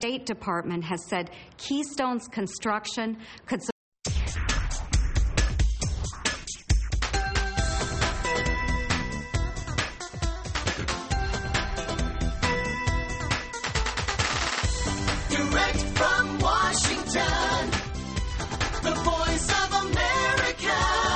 State Department has said Keystone's construction could Direct from Washington, the voice of America,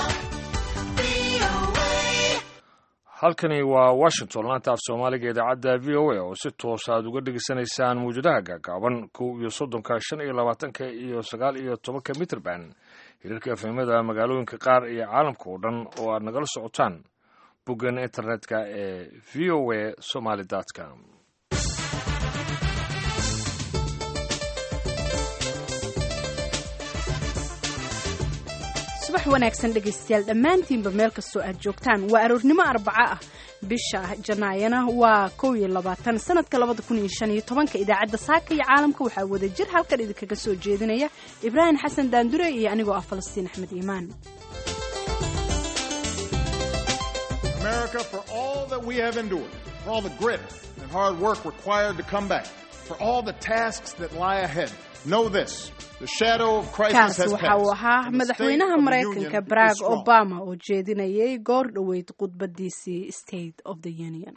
VOA. halkani waa washington laanta af soomaaliga idaacadda v o a oo si toos aad uga dhegaysanaysaan mawjadaha gaagaaban kow iyo soddonka shan iyo labaatanka iyo sagaal iyo tobanka mitrband hirarka efemada magaalooyinka qaar iyo caalamka oo dhan oo aad nagala socotaan boggan internetka ee v o a somaly com subax wanaagsan dhegaystayaal dhammaantiinba meel kastoo aad joogtaan waa aroornimo arbaco ah bisha janaayana waa kow iyo labaatan sanadka labada kun iyo shan iyo tobanka idaacadda saaka iyo caalamka waxaa wada jir halkan idinkaga soo jeedinaya ibraahim xasan daandure iyo anigoo ah falastiin axmed iimaan America, for all that we have endured, for all the grit and hard work required to come back, for all the tasks that lie ahead, know this. The shadow of crisis kaas has waxa uu passed. ahaa and the state madaxweynaha of the maraykanka Union is barack strong. obama oo jeedinayay goor dhoweyd khudbadiisii state of the union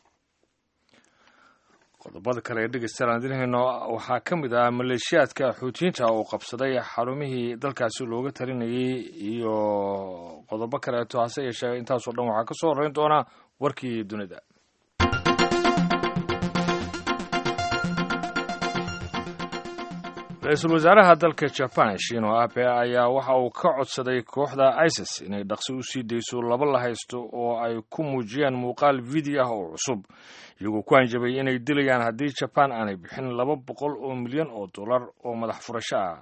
qodobada kale ee dhegeystayaal aan idinhayno waxaa ka mid ah maleeshiyaadka xuutiyiinta oo qabsaday xarumihii dalkaasi looga talinayay iyo qodobo kaleeto hase yeeshee intaasoo dhan waxaa ka soo horreyn doona warkii dunida ra-iisul wasaaraha dalka jaban shino abe ayaa waxa uu ka codsaday kooxda isis inay dhaqsi u sii dayso laba la haysto oo ay ku muujiyaan muuqaal video ah oo cusub iyagoo ku hanjabay inay dilayaan haddii jaban aanay bixin laba boqol oo milyan oo dollar oo madax furasho ah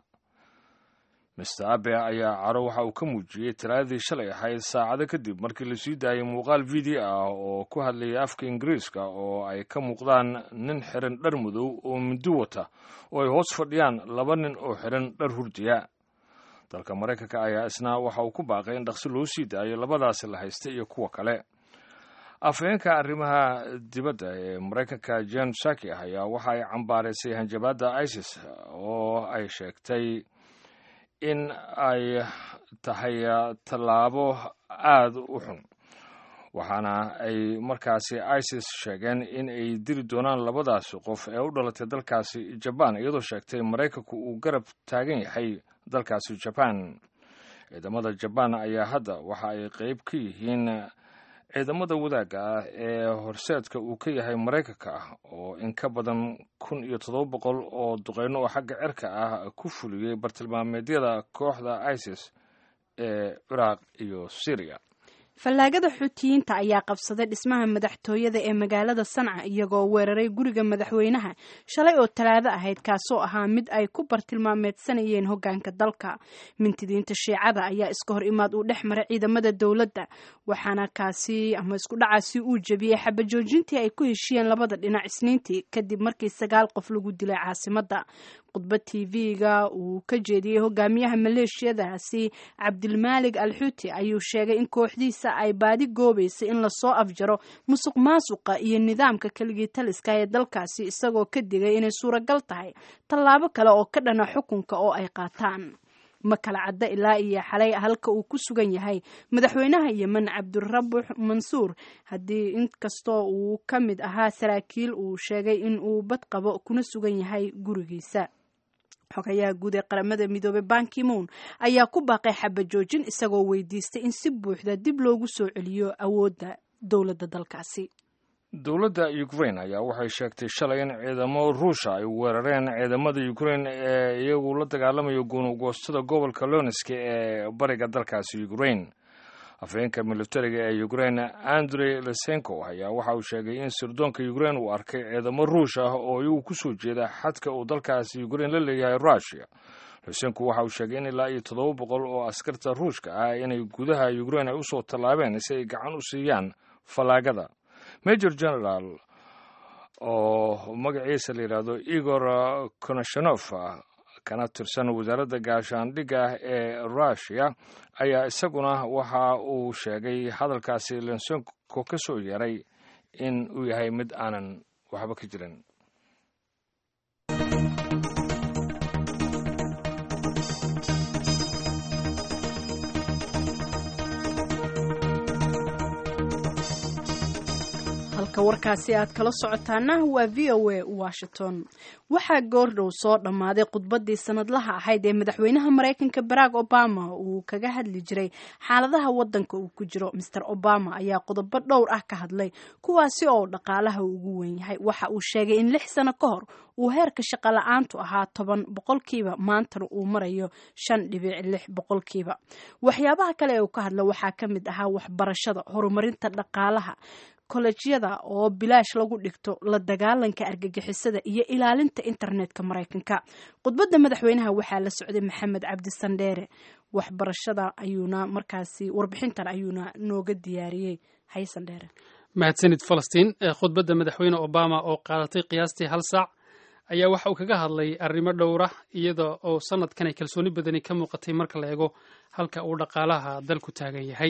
mister abe ayaa caro waxa uu ka muujiyey talaadadii shalay ahayd saacado kadib markii la sii daayay muuqaal video ah oo ku hadlayay afka ingiriiska oo ay ka muuqdaan nin xiran dhar madow oo mindi wata oo ay hoos fadhiyaan laba nin oo xiran dhar hurdiya dalka maraykanka ayaa isna waxa uu ku baaqay in dhaqsi loo sii daayo labadaasi la haysta iyo kuwa kale afhayeenka arrimaha dibadda ee maraykanka jen saki ah ayaa waxa ay cambaaraysay hanjabaadda isis oo ay sheegtay in ay tahay tallaabo aada u xun waxaana ay markaasi isis sheegeen in ay dili doonaan labadaasi qof ee u dhalatay dalkaasi jabaan iyadoo sheegtay maraykanku uu garab taagan yahay dalkaasi jabaan ciidamada jabaan ayaa hadda waxa ay qeyb ka yihiin ciidamada wadaagga ah ee horseedka uu ka yahay maraykanka ah oo in ka badan kun iyo toddoba boqol oo duqeyno oo xagga cirka ah ku fuliyey bartilmaameedyada kooxda isis ee ciraaq iyo syriya fallaagada xuutiyiinta ayaa qabsaday dhismaha madaxtooyada ee magaalada sanca iyagoo weeraray guriga madaxweynaha shalay oo talaado ahayd kaasoo ahaa mid ay ku bartilmaameedsanayeen hogaanka dalka mintidiinta shiicada ayaa iska hor imaad uu dhex maray ciidamada dowladda waxaana kaasi ama isku dhacaasi uu jebiyey xabajoojintii ay ku heshiyeen labada dhinac isniintii kadib markii sagaal qof lagu dilay caasimada khudbad tv-ga uu ka jeediyey hogaamiyaha maleeshiyadaasi cabdilmaalig al xuuti ayuu sheegay in kooxdiisa ay baadi goobaysa in lasoo afjaro musuq maasuqa iyo nidaamka keligii taliska ee dalkaasi isagoo ka digay inay suuragal tahay tallaabo kale oo ka dhana xukunka oo ay qaataan ma kala cadda ilaa iyo xalay halka uu ku sugan yahay madaxweynaha yemen cabdirabux mansuur haddii inkastoo uu ka mid ahaa saraakiil uu sheegay in uu bad qabo kuna sugan yahay gurigiisa xogayaha guud ee qaramada midoobey bankimoon ayaa ku baaqay xabajoojin isagoo weydiistay in si buuxda dib loogu soo celiyo awoodda dowladda dalkaasi dowladda ukraine ayaa waxay sheegtay shalay in ciidamo ruusha ay weerareen ciidamada ukraine ee iyagu la dagaalamayo gunugoostada gobolka loneski ee bariga dalkaasi ukraine afhayeenka militariga ee ukraine andrey lesenko ayaa waxa uu sheegay in sirdoonka ukraine uu arkay ciidamo ruush ah oo iyagu kusoo jeeda xadka uu dalkaasi ukraine la leeyahay rushia lesenko waxa uu sheegay in ilaa iyo toddoba boqol oo askarta ruushka ah inay gudaha ukraine ay usoo tallaabeen si ay gacan u siiyaan fallaagada major general oo magaciisa la yidhaahdo igor konashanof kana tirsan wasaaradda gaashaandhigga ee rushia ayaa isaguna waxa uu sheegay hadalkaasi lensenko ka soo yeeray in uu yahay mid aanan waxba ka jirin halka warkaasi aad kala socotaana waa v o a washington waxaa goordhow soo dhammaaday khudbaddii sanadlaha ahayd ee madaxweynaha maraykanka barack obama uu kaga hadli jiray xaaladaha waddanka uu ku jiro master obama ayaa qodobo dhowr ah ka hadlay kuwaasi oo dhaqaalaha ugu wen yahay waxa uu sheegay in lix sano ka hor uu heerka shaqala-aantu ahaa toban boqolkiiba maantana uu marayo shan dhibic lix boqolkiiba waxyaabaha kale ee uu ka hadla waxaa ka mid ahaa waxbarashada horumarinta dhaqaalaha kolejyada oo bilaash lagu dhigto la dagaalanka argagixisada iyo ilaalinta internetka maraykanka khudbadda madaxweynaha waxaa la socday maxamed cabdi sandheere waxbarashada ayuuna markaasi warbixintan ayuuna nooga diyaariyey hay sandheere mahadsanid falastiin khudbadda madaxweyne obama oo qaadatay qiyaastii hal saac ayaa waxa uu kaga hadlay arrimo dhowra iyada oo sanadkan ay kalsooni badani ka muuqatay marka la eego halka uu dhaqaalaha dalku taagan yahay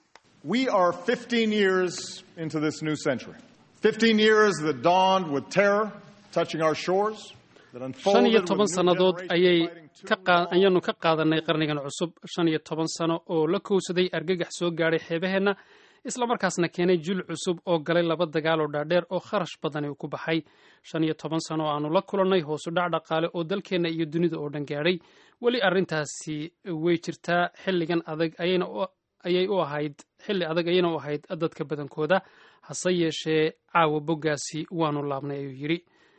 We are 15 years into this new century. 15 years that dawned with terror touching our shores. that shan unfolded iyo with toban new sannadood generations ayay fighting two ka qaa- world ayaanu ka qaadanay qarnigan cusub shan iyo toban sano oo la kowsaday argagax soo gaadhay xeebaheenna islamarkaasna keenay jil cusub oo galay laba dagaal oo dhaadheer oo kharash badani uu ku baxay shan iyo toban sano oo aanu la kulannay hoosu dhac dhaqaale oo dalkeenna iyo dunida oo dhan gaadhay weli arrintaasi way jirtaa xilligan adag ayayna u ayay u ahayd xilli adag ayayna u ahayd dadka badankooda hase yeeshee caawa boggaasi waanu laabnay ayuu yidhi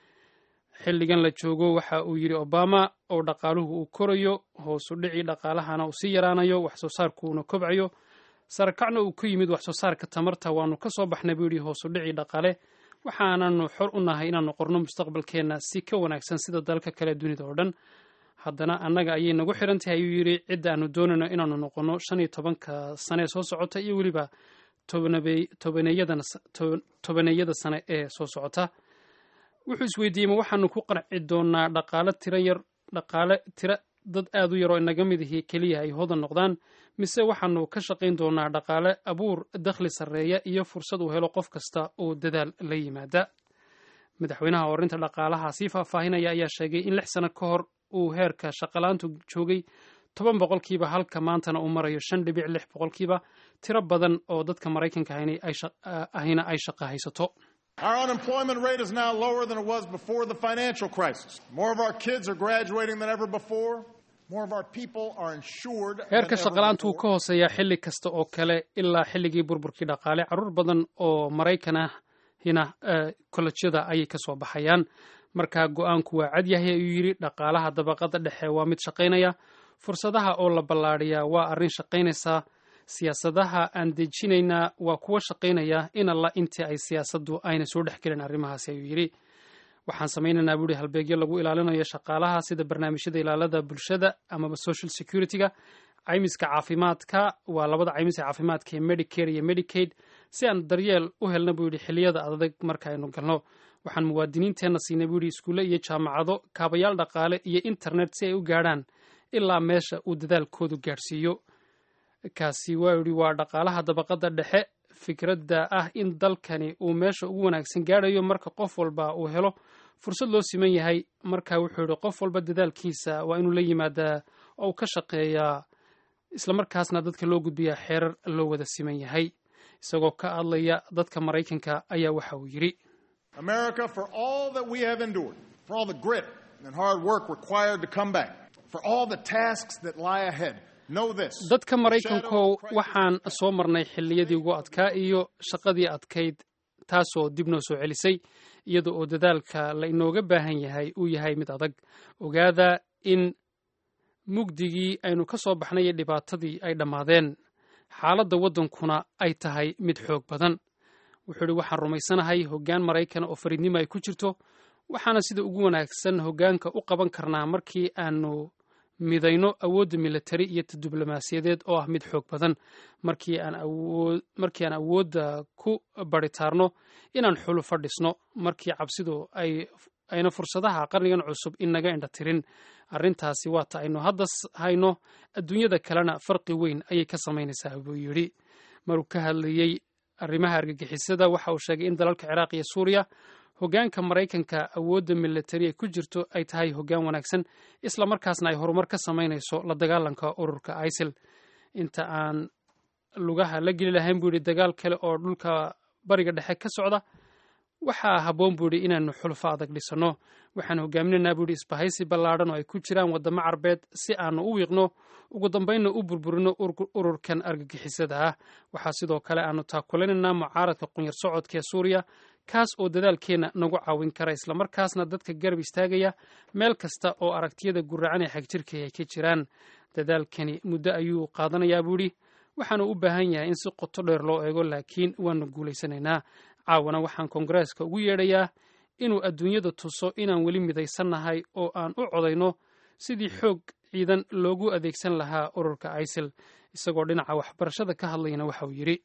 xilligan la joogo waxa uu yidhi obama oo dhaqaaluhu uu korayo hoosu dhicii dhaqaalahana uu sii yaraanayo wax soo saarkuuna kobcayo sarakacna uu ku yimid wax soo saarka tamarta waanu ka soo baxnay buu yidhi hoosu dhicii dhaqaale waxaananu xor u nahay inaanu qorno mustaqbalkeenna si ka wanaagsan sida dalka kale dunida oo dhan haddana annaga ayay nagu xiran tahay ayuu yidhi cidda aanu doonayno inaanu noqonno shan iyo tobanka sane ee soo socota iyo weliba tobanabey- tobaneeyadan to- tobaneeyada sane ee soo socota wuxuu isweydiiyey ma waxaanu ku qanci doonaa dhaqaale tiro yar dhaqaale tiro dad aad u yaroo inaga mid ihi keliya ay hodan noqdaan mise waxaanu ka shaqayn doonaa dhaqaale abuur dakhli sarreeya iyo fursad uu helo qof kasta oo dadaal la yimaada madaxweynaha horinta dhaqaalaha sii faahfaahinaya ayaa sheegay in lix sano ka hor uu heerka shaqalaantu joogay toban boqolkiiba halka maantana uu marayo shan dhibic lix boqolkiiba tiro badan oo dadka maraykanka ahina ay shaq- ahina ay shaqo haysato Our unemployment rate is now lower than it was before the financial crisis. More of our kids are graduating than ever before. More of our people are insured. than heerka ever shaqalaantu wuu before. ka hooseeyaa xilli kasta oo kale ilaa xilligii burburkii dhaqaale carruur badan oo maraykan ahina kolledyada ayay ka soo baxayaan marka go-aanku waa cad yahay ayuu yidhi dhaqaalaha dabaqada dhexe waa mid shaqaynaya fursadaha oo la ballaadhiyaa waa arrin shaqaynaysaa siyaasadaha aan dejinaynaa waa kuwa shaqaynaya in alla intii ay siyaasaddu ayna soo dhex gelin arrimahaasi ayuu yidhi waxaan samaynaynaa buuhi halbeegyo lagu ilaalinayo shaqaalaha sida barnaamijyada ilaalada bulshada amaba social security-ga caymiska caafimaadka waa labada caymis ee caafimaadka ee medicare iyo medicaid si aan daryeel u helna buu yidhi xilliyada adag marka aynu galno waxaan muwaadiniinteenna siinay buu yidhi iskuulle iyo jaamacado kaabayaal dhaqaale iyo internet si ay u gaadhaan ilaa meesha uu dadaalkoodu gaadhsiiyo kaasi waa yidhi waa dhaqaalaha dabaqada dhexe fikradda ah in dalkani uu meesha ugu wanaagsan gaadhayo marka qof walba uu helo fursad loo siman yahay marka wuxuu yidhi qof walba dadaalkiisa waa inuu la yimaadaa oo uu ka shaqeeyaa islamarkaasna dadka loo gudbiyaa xeerar loo wada siman yahay isagoo ka hadlaya dadka maraykanka ayaa waxa uu yidhi America, for all that we have endured, for all the grit and hard work required to come back, for all the tasks that lie ahead, know this. dadka maraykankow waxaan soo marnay xilliyadii ugu adkaa iyo shaqadii adkayd taasoo dib noo soo celisay iyada oo dadaalka la inooga baahan yahay uu yahay mid adag ogaada in mugdigii aynu ka soo baxnay iyo dhibaatadii ay dhammaadeen xaaladda waddankuna ay tahay mid xoog badan wuxuu idhi waxaan rumaysanahay hoggaan maraykan oo fariidnimo ay ku jirto waxaana sida ugu wanaagsan hoggaanka u qaban karnaa markii aanu midayno awoodda militari iyo ta diblomaasiyadeed oo ah mid xoog badan markii aan awood markii aan awoodda ku baritaarno inaan xulu fadhisno markii cabsidu ay ayna fursadaha qarnigan cusub inaga indha tirin arrintaasi waa ta aynu hadda hayno adduunyada kalena farqi weyn ayay ka samaynaysaa buu yidhi maruu ka hadlayey arrimaha argagixisada waxa uu sheegay in dalalka ciraaq iyo suuriya hoggaanka maraykanka awoodda militari ay ku jirto ay tahay hoggaan wanaagsan isla markaasna ay horumar ka samaynayso la dagaalanka ururka isil inta aan lugaha la geli lahayn buu yidhi dagaal kale oo dhulka bariga dhexe ka socda waxaa habboon buu yidhi inaanu xulfo adag dhisanno waxaan hogaaminaynaa buu yidhi isbahaysi ballaadhan oo ay ku jiraan waddamo carbeed si aanu u wiiqno ugu dambaynna u burburino ururkan argagixisada ah waxaa sidoo kale aanu taakulinaynaa mucaaradka qunyar socodka ee suuriya kaas oo dadaalkeenna nagu caawin kara islamarkaasna dadka garab istaagaya meel kasta oo aragtiyada guracan ee xagjirka ay ka jiraan dadaalkani muddo ayuu qaadanayaa buu yidhi waxaanu u baahan yahay in si qoto dheer loo eego laakiin waanu guulaysanaynaa caawana waxaan koongareeska ugu yeedhayaa inuu adduunyada tuso inaan weli midaysannahay oo aan u codayno sidii xoog ciidan loogu adeegsan lahaa ururka isil isagoo dhinaca waxbarashada ka hadlayana waxa uu yidhi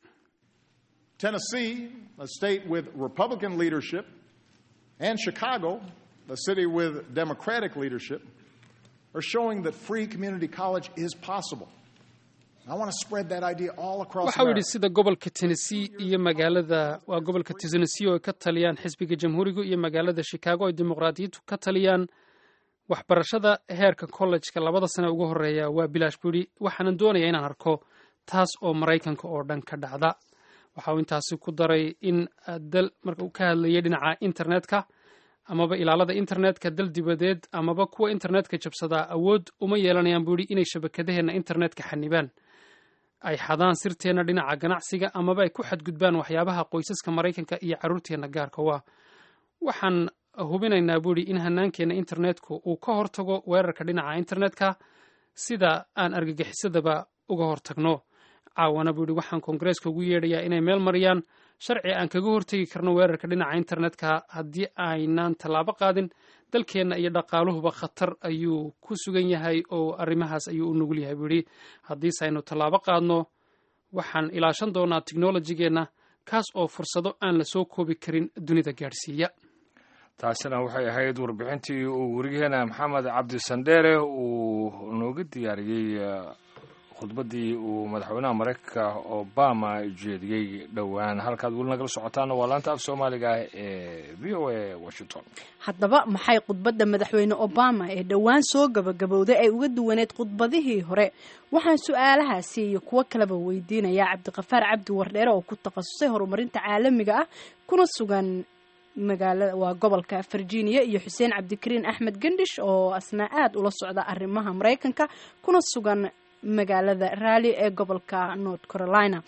Tennessee, a state with Republican leadership, and Chicago, a city with Democratic leadership, are showing that free community college is possible. I want to spread that idea all across waxa uu yidhi America. sida gobolka tennessee iyo magaalada waa gobolka tennessee oo ay ka taliyaan xisbiga jamhuuriga iyo magaalada chicago ay dimuqraadiyiintu ka taliyaan waxbarashada heerka kollejka labada sane ugu horeeya waa bilaash buu yidhi waxaanan doonayaa inaan arko taas oo maraykanka oo dhan ka dhacda waxa uu intaasi ku daray in dal marka uu ka hadlayay dhinaca internetka amaba ilaalada internetka dal dibadeed amaba kuwa internetka jabsadaa awood uma yeelanayaan buu yidhi inay shabakadaheena internetka xanibaan ay xadaan sirteenna dhinaca ganacsiga amaba ay ku xadgudbaan waxyaabaha qoysaska maraykanka iyo carruurteenna gaarka waa waxaan hubinaynaa buu yidhi in hanaankeenna internetku uu ka hortago weerarka dhinaca internetka sida aan argagixisadaba uga hortagno caawana buu yidhi waxaan koongareeska ugu yeedhayaa inay meel mariyaan sharci aan kaga hortegi karno weerarka dhinaca internetka haddii aynaan tallaabo qaadin dalkeenna iyo dhaqaaluhuba khatar ayuu ku sugan yahay oo arrimahaas ayuu u nugul yahay buu yidhi haddiise aynu tallaabo qaadno waxaan ilaashan doonaa teknolojigeenna kaas oo fursado aan la soo koobi karin dunida gaadhsiiya taasina waxay ahayd warbixintii uu werigeena maxamed cabdi sandheere uu nooga diyaariyey khudbaddii uu madaxweynaha maraykanka obama jeediyey dhowaan halkaad weli nagala socotaana waa laanta af soomaaliga ee v o a washington haddaba maxay khudbadda madaxweyne obama ee dhowaan soo gabagabowday ay uga duwaneed khudbadihii hore waxaan su-aalahaasi iyo kuwo kaleba weydiinayaa cabdiqafaar cabdi wardheere oo ku takhasusay horumarinta caalamiga ah kuna sugan magaalada waa gobolka virginia iyo xuseen cabdikariin axmed gendhish oo asna aad ula socda arrimaha maraykanka kuna sugan magaalada raali ee gobolka north carolina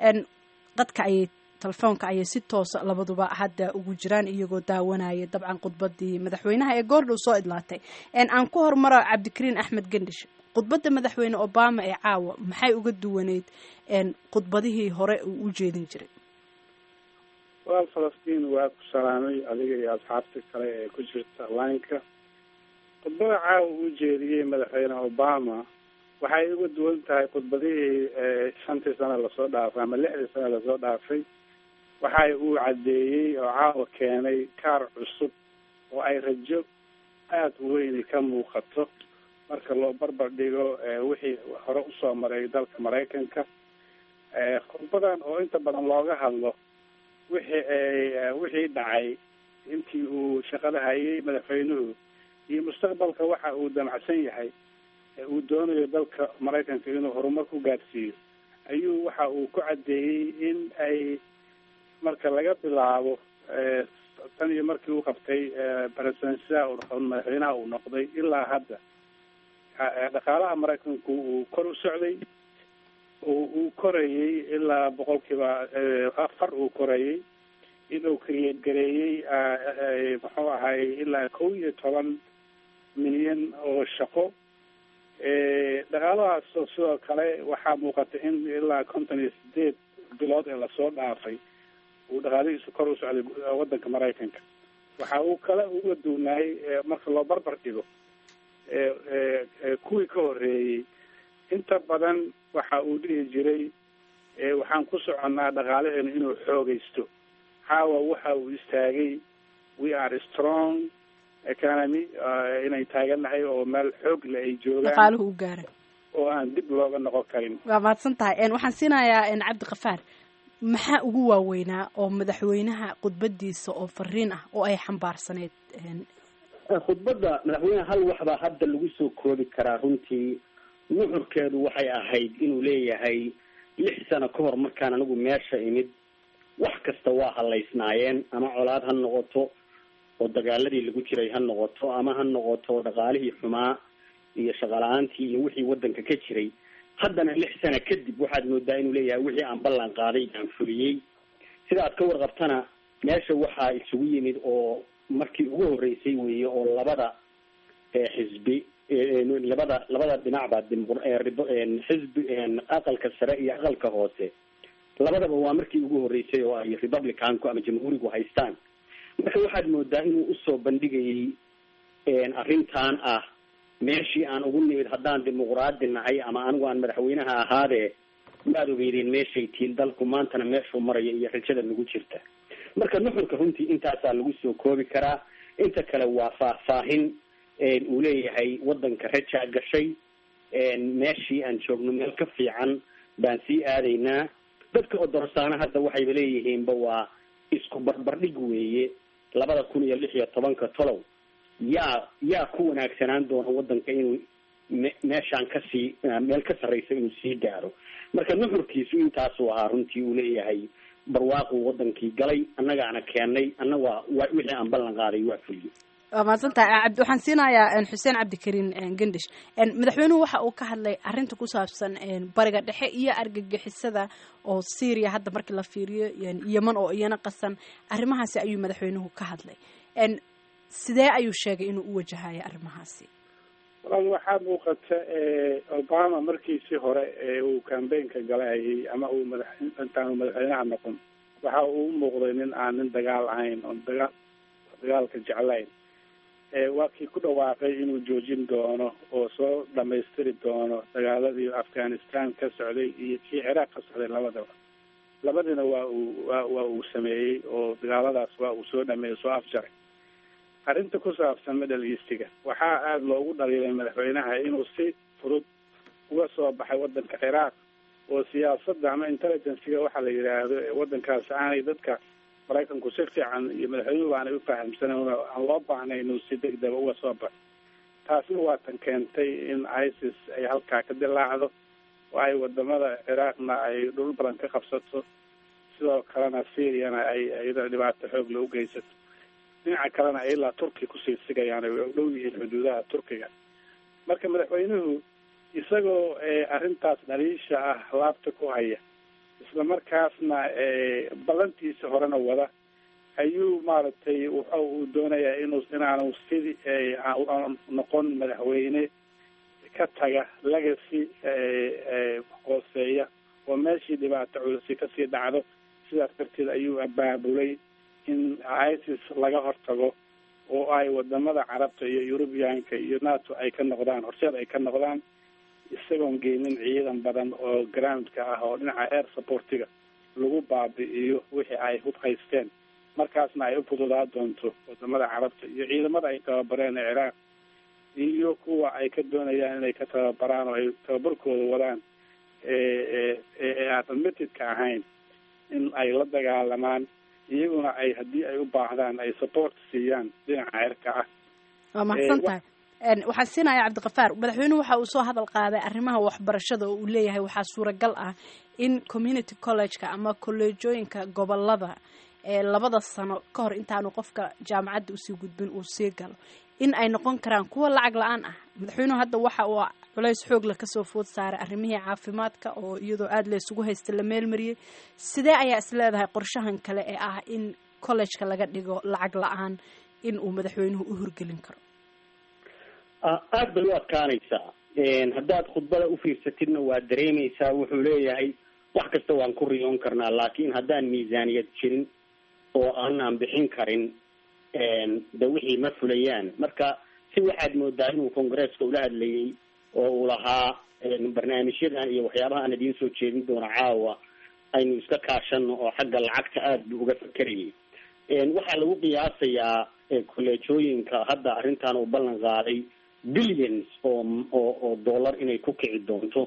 dadka ayay telefoonka ayay si toosa labaduba hadda ugu jiraan iyagoo daawanaya dabcan khudbadii madaxweynaha ee goordhow soo idlaatay aan ku hormaro cabdikariin axmed gendhish khudbadda madaxweyne obama ee caawa maxay uga duwaneyd khudbadihii hore uu u jeedin jiray walaal falastiin waa ku salaamay adiga iyo asxaabta kale ee ku jirta lineka khudbada caawa uu jeediyey madaxweyne obama waxay uga duwan tahay khudbadihii shantii sano lasoo dhaafay ama lixdii sano lasoo dhaafay waxay uu caddeeyey oo caawa keenay kaar cusub oo ay rajo aada u weyni ka muuqato marka loo barbar dhigo wixii hore usoo maray dalka maraykanka khudbadan oo inta badan looga hadlo wixii wixii dhacay intii uu shaqada hayay madaxweynuhu iyo mustaqbalka waxa uu damacsan yahay uu doonayo dalka maraykanka inuu horumar ku gaadhsiiyo ayuu waxa uu ku caddeeyey in ay marka laga bilaabo tan iyo markii uu qabtay presidensiyaha madaxweynaha uu noqday ilaa hadda dhaqaalaha maraykanku uu kor u socday uu korayey ilaa boqolkiiba afar uu korayey inuu create gareeyey muxuu ahay ilaa kow iyo toban milyan oo shaqo dhaqaalahaas sidoo kale waxaa muuqata in ilaa konton iyo sideed bilood ee lasoo dhaafay uu dhaqaalihiisu kor u socday waddanka maraykanka waxa uu kale uga duunaayay marka loo barbar dhigo kuwii ka horreeyey inta badan waxa uu dhihi jiray waxaan ku soconnaa dhaqaalaheenu inuu xoogaysto caawa waxa uu istaagay we are strong economy inay taagannahay oo meel xoog le ay joogaan dhaqaaluhu u gaaray oo aan dib looga noqon karin waa mahadsan tahay waxaan siinayaa cabdiqafaar maxaa ugu waaweynaa oo madaxweynaha khudbadiisa oo fariin ah oo ay xambaarsaneyd khudbadda madaxweyneha hal waxbaa hadda lagu soo koobi karaa runtii nuxurkeedu waxay ahayd inuu leeyahay lix sano ka hor markaan anigu meesha imid wax kasta waa halaysnaayeen ama colaad ha noqoto oo dagaaladii lagu jiray ha noqoto ama ha noqoto dhaqaalihii xumaa iyo shaqala-aantii iyo wixii wadanka ka jiray haddana lix sana kadib waxaad moodaa inuu leeyahay wixii aan ballan qaaday aan fuliyey sida aad ka warqabtana meesha waxaa isugu yimid oo markii ugu horreysay weeye oo labada xisbi labada labada dhinacba xisbi aqalka sare iyo aqalka hoose labadaba waa markii ugu horreysay oo ay republicanku ama jamhuurigu haystaan marka waxaad moodaa inuu usoo bandhigayay arrintan ah meeshii aan ugu nimid haddaan dimuqraadi nahay ama anigu aan madaxweynaha ahaadee waad ogeydeen meeshay tiin dalku maantana meeshuu maraya iyo rajada nagu jirta marka nuxurka runtii intaasaa lagu soo koobi karaa inta kale waa faahfaahin uu leeyahay wadanka rajaa gashay meeshii aan joogno meel ka fiican baan sii aadaynaa dadka odorsaana hadda waxayba leeyihiinba waa isku barbardhig weeye labada kun iyo lix iyo tobanka tolow yaa yaa ku wanaagsanaan doona wadanka inuu me meeshaan kasii meel ka sarreysa inuu sii gaaro marka nuxurkiisu intaasuu ahaa runtii uu leeyahay barwaaquu wadankii galay annagaana keenay annaga wa wixii aan ballan qaaday waa fuliyo waa mahadsantahay abdi waxaan siinayaa xuseen cabdikariin gendish madaxweynuhu waxa uu ka hadlay arrinta ku saabsan bariga dhexe iyo argagixisada oo syria hadda markii la fiiriyo yeman oo iyana qasan arrimahaasi ayuu madaxweynuhu ka hadlay sidee ayuu sheegay inuu u wajahayo arrimahaasi walaal waxaa muuqata obama markiisii hore ee uu cambaynka galayayay ama uu madax intaanu madaxweynaha noqon waxa uu u muuqday nin aan nin dagaal ahayn oon dagaal dagaalka jeclayn waa kii ku dhawaaqay inuu joojin doono oo soo dhamaystiri doono dagaaladii afghanistan ka socday iyo kii ciraaq ka socday labadaba labadina waa uu wa waa uu sameeyey oo dagaaladaas waa uu soo dhameeyey soo afjaray arrinta ku saabsan middle eastiga waxaa aada loogu dhaliilay madaxweynaha inuu si fudud uga soo baxay wadanka ciraaq oo siyaasadda ama intelligenciga waxaa la yidhaahdo wadankaas aanay dadka maraykanku si fiican iyo madaxweynuhu aanay ufahamsanan aan loo baahnay inuu si degdega uga soo baxo taasna waa tan keentay in isis ay halkaa ka dilaacdo oo ay wadamada ciraaqna ay dhul badan ka qabsato sidoo kalena syriana ay iyada dhibaato xoog loo geysato dhinaca kalena ay ilaa turkiya kusii sigayaan ay u dhow yihiin xuduudaha turkiga marka madaxweynuhu isagoo arrintaas dhaliisha ah laabta ku haya isla markaasna ballantiisa horena wada ayuu maaragtay waxa uu doonayaa inuu inaanu sidii noqon madaxweyne ka taga legacy hooseeya oo meeshii dhibaato culusi kasii dhacdo sidaas darteed ayuu abaabulay in isis laga hortago oo ay wadamada carabta iyo eurubiyaanka iyo nato ay ka noqdaan horseed ay ka noqdaan isagoon geynin ciidan badan oo groundka ah oo dhinaca air supportiga lagu baabi'iyo wixii ay hub haysteen markaasna ay u fududaa doonto wadamada carabta iyo ciidamada ay tababareen ee ciraaq iyo kuwa ay ka doonayaan inay ka tababaraan oo ay tababarkooda wadaan ee aan admitted-ka ahayn in ay la dagaalamaan iyaguna ay haddii ay u baahdaan ay support siiyaan dhinaca cirka ah waa mahadsan tahay waxaan siinaya cabdiqafaar madaxweynuhu waxa uu soo hadal qaaday arrimaha waxbarashada oo uu leeyahay waxaa suuragal ah in community college-ka ama kolleejooyinka gobolada ee labada sano ka hor intaanu qofka jaamacadda usii gudbin uu sii galo in ay noqon karaan kuwa lacag la-aan ah madaxweynuhu hadda waxa uu culays xoogla kasoo food saaray arrimihii caafimaadka oo iyadoo aada la isugu haysta la meelmariyey sidee ayaa is leedahay qorshahan kale ee ah in college-ka laga dhigo lacag la-aan in uu madaxweynuhu u hirgelin karo aada bay u adkaanaysaa haddaad khudbada ufiirsatidna waad dareemaysaa wuxuu leeyahay wax kasta waan ku riyoon karnaa laakiin haddaan miisaaniyad jirin oo aanaan bixin karin de wixii ma fulayaan marka si waxaad moodaa inuu congresska ula hadlayay oo uu lahaa barnaamijyadan iyo waxyaabaha aan idiin soo jeedin doono caawa aynu iska kaashano oo xagga lacagta aada buu uga fakerayay waxaa lagu qiyaasayaa kolleejooyinka hadda arrintan uu ballan qaaday billions oo oo oo dollar inay ku kici doonto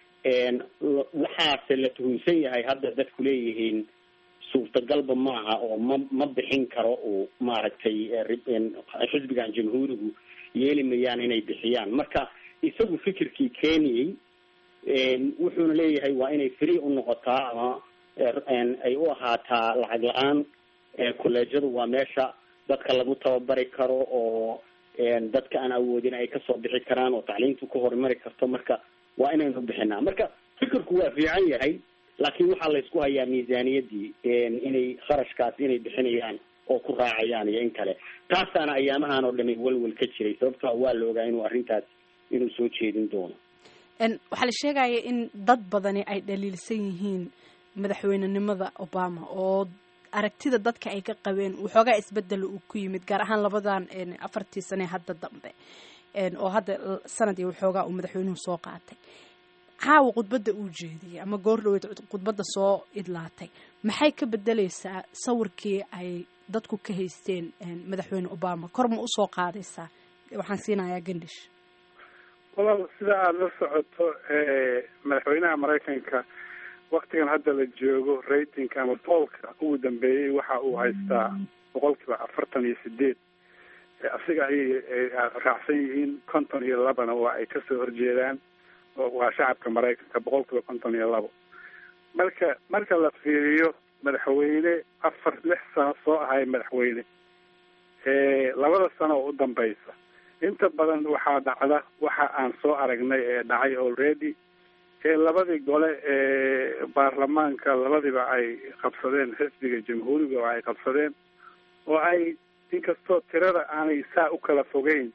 waxaase la tuhunsan yahay hadda dadku leeyihiin suurtagalba maaha oo ma ma bixin karo uu maaragtay xisbigan jamhuurigu yeeli mayaan inay bixiyaan marka isagu fikirkii keeniyey wuxuuna leeyahay waa inay free u noqotaa ama ay u ahaataa lacag la-aan kolleejyadu waa meesha dadka lagu tababari karo oo dadka aan awoodin ay kasoo bixi karaan oo tacliintu ka horumari karto marka waa inaynu bixinaa marka fikirku waa fiican yahay laakiin waxaa laysku hayaa miisaaniyadii inay kharashkaas inay bixinayaan oo ku raacayaan iyo in kale taasaana ayaamahan oo dhami walwal ka jiray sababto waa la ogaa inuu arrintaas inuu soo jeedin doono waxaa la sheegaya in dad badani ay dhaliilsan yihiin madaxweynenimada obama oo aragtida dadka ay ka qabeen waxoogaa isbedel uu ku yimid gaar ahaan labadan afartii sane hadda dambe oo hadda sanad iyo waxoogaa uu madaxweynuhu soo qaatay caawa khudbadda uu jeediyey ama goor dhaweyd khudbadda soo idlaatay maxay ka bedeleysaa sawirkii ay dadku ka haysteen madaxweyne obama kor ma usoo qaadaysaa waxaan siinayaa gandish walaal sida aada la socoto madaxweynaha maraykanka waktigan hadda la joogo ratingka ama boolka ugu dambeeyey waxa uu haystaa boqol kiiba afartan iyo sideed asiga ayay raacsan yihiin konton iyo labana waa ay kasoo horjeedaan waa shacabka maraykanka boqol kiiba konton iyo labo marka marka la fiiriyo madaxweyne afar lix sano soo ahay madaxweyne labada sano oo u dambeysa inta badan waxaa dhacda waxa aan soo aragnay ee dhacay already ee labadii gole ee baarlamaanka labadiba ay qabsadeen xisbiga jamhuuriga oo ay qabsadeen oo ay inkastoo tirada aanay saa u kala fogeyn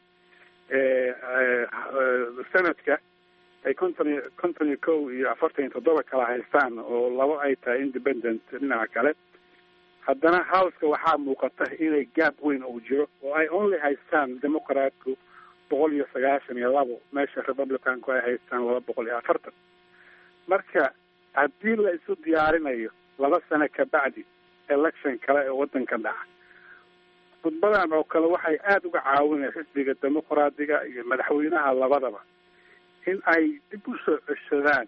sanadka ay konton iyo konton iyo kow iyo afartan iyo toddoba kala haystaan oo labo ay tahay independent dhinaca kale haddana houseka waxaa muuqata inay gaab weyn uu jiro oo ay only haystaan democratku boqol iyo sagaashan iyo labo meesha republicanku ay haystaan laba boqol iyo afartan marka haddii la isu diyaarinayo laba sano kabacdi election kale ee waddanka dhaca khudbadan oo kale waxay aada uga caawinaya xisbiga dimuqraadiga iyo madaxweynaha labadaba in ay dib u soo ceshadaan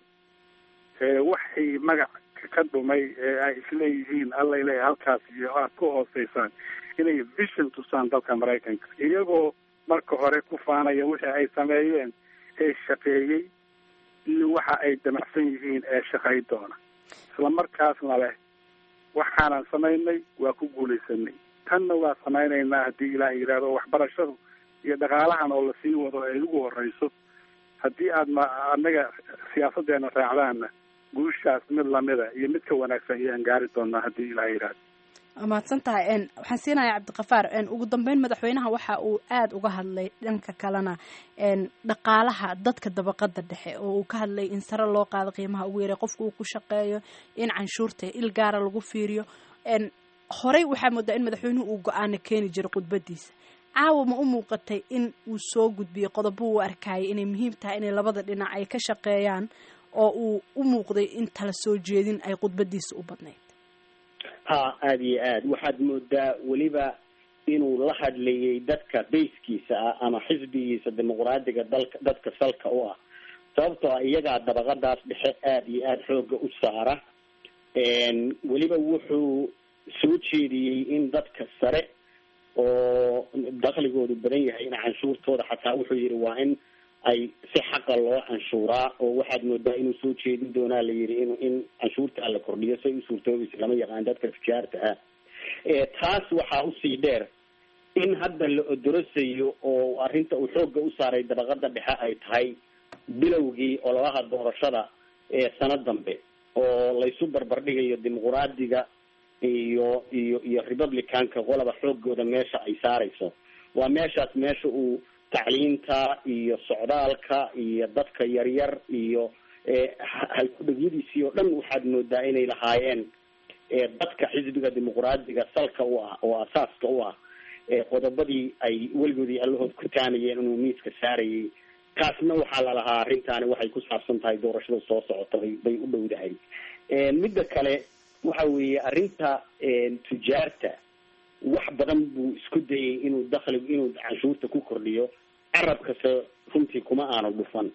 waxay magac ka dhumay ee ay isleeyihiin alla ilaahay halkaas iyo aad ku hooseysaan inay vision tusaan dalka maraykanka iyagoo marka hore ku faanaya wixii ay sameeyeen ee shaqeeyey iyo waxa ay damacsan yihiin ee shaqay doona isla markaasna leh waxaanan samaynay waa ku guulaysanay tanna waa samaynaynaa haddii ilaah yidhaahdo waxbarashadu iyo dhaqaalahan oo lasii wado ay ugu horeyso haddii aad ma annaga siyaasadeena raacdaanna guushaas mid lamida iyo mid ka wanaagsan ayaan gaari doonaa haddii ilaah yidhaahdo waa mahadsan tahay waxaan siinayaa cabdiqafaar ugu dambeyn madaxweynaha waxa uu aada uga hadlay dhanka kalena dhaqaalaha dadka dabaqada dhexe oo uu ka hadlay in sare loo qaado qiimaha ugu yaray qofka uu ku shaqeeyo in canshuurta il gaara lagu fiiriyo horey waxaa moodaa in madaxweynuhu uu go-aana keeni jiray khudbadiisa caawa ma u muuqatay in uu soo gudbiyey qodobo uu arkayay inay muhiim tahay inay labada dhinac ay ka shaqeeyaan oo uu u muuqday in tala soo jeedin ay khudbadiisa u badnayd ha aada iyo aad waxaad moodaa weliba inuu la hadlayay dadka bayskiisa ah ama xisbigiisa dimuqraadiga dalka dadka salka u ah sababtoo ah iyagaa dabaqadaas dhexe aada iyo aada xooga u saara weliba wuxuu soo jeediyey in dadka sare oo dakligoodu badan yahay in canshuurtooda xataa wuxuu yihi waa in ay si xaqa loo canshuuraa oo waxaad moodaa inuu soo jeedin doonaa la yihi in in canshuurta la kordhiyo say u suurtoobaysa lama yaqaan dadka tijaarta ah taas waxaa usii dheer in hadda la odorasayo oo arrinta uu xoogga u saaray dabaqada dhexe ay tahay bilowgii ololaha doorashada ee sano dambe oo laysu barbardhigayo dimuqraadiga iyo iyo iyo republicanka qolaba xoogooda meesha ay saarayso waa meeshaas meesha uu tacliinta iyo socdaalka iyo dadka yaryar iyo halkudhagyadiisii oo dhan waxaad moodaa inay lahaayeen dadka xisbiga dimuqraadiga salka u ah oo asaaska u ah qodobadii ay weligoodii allahood ku taanayeen inuu miiska saarayay taasna waxaa lalahaa arrintaani waxay ku saabsan tahay doorashada soo socota bay bay u dhowdahay midda kale waxa weeye arrinta tujaarta wax badan buu isku dayay inuu dakligu inuu canshuurta ku kordhiyo carabkase runtii kuma aanu dhufan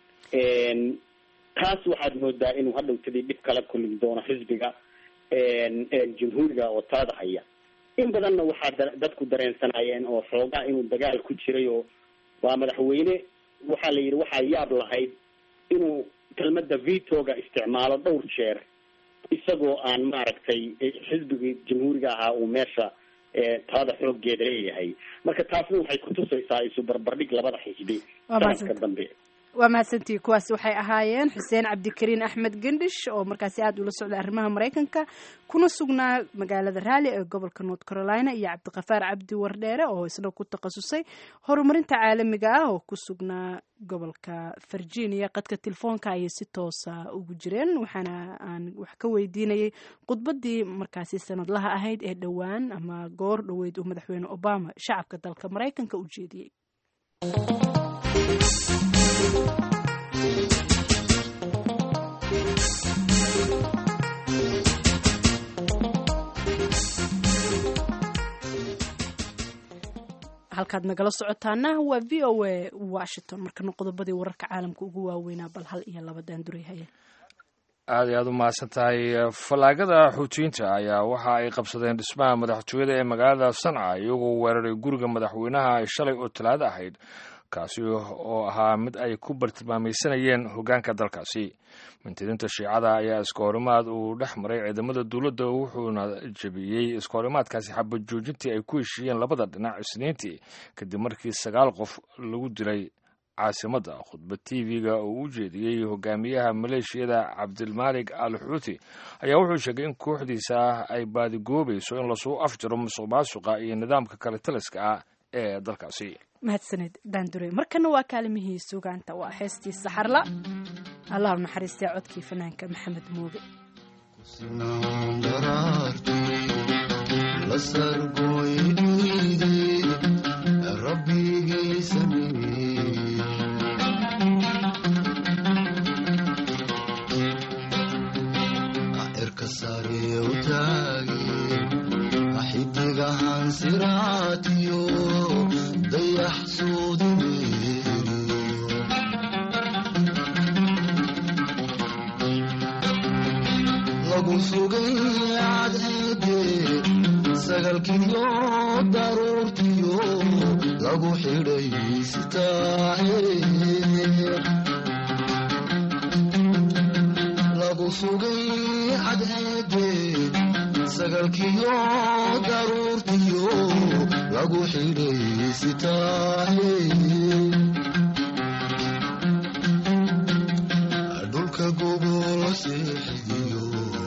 taas waxaad moodaa inuu hadhowtadii dhib kala kulmi doono xisbiga jamhuuriga oo talada haya in badanna waxaa dadku dareensanayeen oo xoogaa inuu dagaal ku jiray oo waa madaxweyne waxaa la yidhi waxaa yaab lahayd inuu kelmada vitoga isticmaalo dhowr jeer isagoo aan maaragtay xisbigii jamhuuriga ahaa uu meesha talada xoogeeda leeyahay marka taasna waxay kutusaysaa isu barbardhig labada xisbi sanadka dambe waa mahadsantihi kuwaasi waxay ahaayeen xuseen cabdikariin axmed gendhish oo markaasi aada ula socday arrimaha maraykanka kuna sugnaa magaalada raali ee gobolka north carolina iyo cabdiqafaar cabdi wardheere oo isna ku takhasusay horumarinta caalamiga ah oo ku sugnaa gobolka virginia qadka telefoonka ayay si toosa ugu jireen waxaana aan wax ka weydiinayay khudbadii markaasi sanadlaha ahayd ee dhowaan ama goor dhoweyd uu madaxweyne obama shacabka dalka maraykanka u jeediyey halkaad nagala socotaana waa v o a washington markana qodobadii wararka caalamka ugu waaweynaa bal hal iyo laba daanduray haya aad iyo aad u mahadsan tahay fallaagada xuutiyiinta ayaa waxa ay qabsadeen dhismaha madaxtooyada ee magaalada sanca iyagoo weeraray guriga madaxweynaha shalay oo talaado ahayd kaasi oo ahaa mid ay ku bartilmaamaysanayeen hoggaanka dalkaasi mintidiinta shiicada ayaa iskahorimaad uu dhex maray ciidamada dowladda wuxuuna jebiyey iskahorimaadkaasi xabad joojintii ay ku heshiiyeen labada dhinac isniintii kadib markii sagaal qof lagu dilay caasimadda khudbad t v-ga oo u jeediyey hogaamiyaha maleeshiyada cabdilmaalik al xuuti ayaa wuxuu sheegay in kooxdiisa ay baadigoobayso in lasuu afjaro musuq maasuqa iyo nidaamka kale taliska ah ee dalkaasi mahadsaned daandure markana waa kaalimihii sugaanta waa heestii saxarla allah u naxariistay codkii fanaanka maxamed mooge xidigahan siraatiyo dayax lagu sugay cadceede sagalkiyo daruurtiyo lagu xidhay sitaahe lagu sugay cadceede sagalkiyo daruurtiyo lagu xidhay sitaahe dhulka gobol seexiyo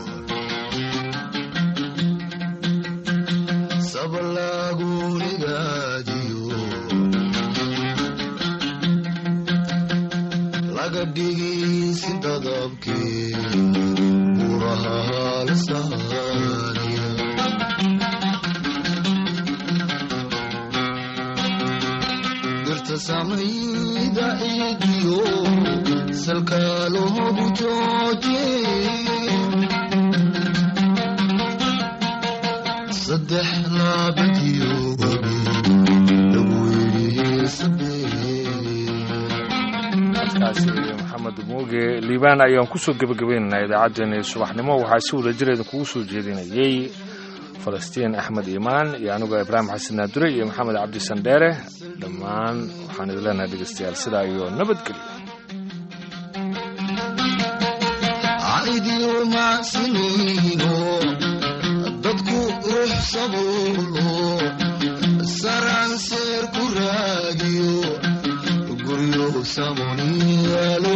sabalaagunigaadiyo laga dhigi si dadabkee buraha la saariya dirta samayda ciidiyo salka loogu jooje saddex laabadiyo wabi lagu yidhi sabee codkaasi maxamed muuge liibaan ayaan kusoo gebagabaynaynaa idaacaddeenii subaxnimo waxaa si wada jireeda kugu soo jeedinayey falastiin axmed iimaan iyo anigoo ibraahim xasan naadure iyo maxamed cabdi sandheere dhammaan waxaan idin leenahay dhegeystayaal sidaa iyo nabadgelyo caidiyo macsinayno dadku ruux sabuulo saranseer ku raagiyo guryo samoniyaalo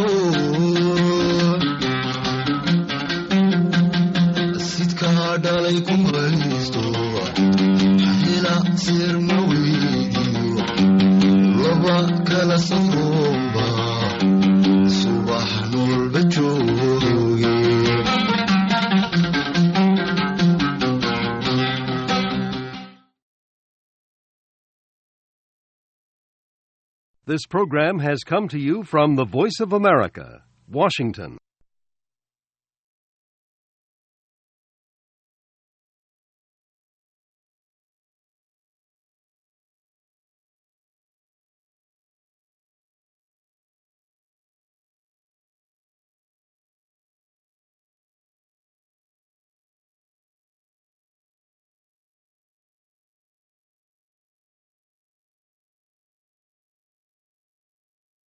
sidkaa dhalay ku haysto hela seer ma weydiyo laba kala safroomba subax noolba jooge This program has come to you from the Voice of America, Washington.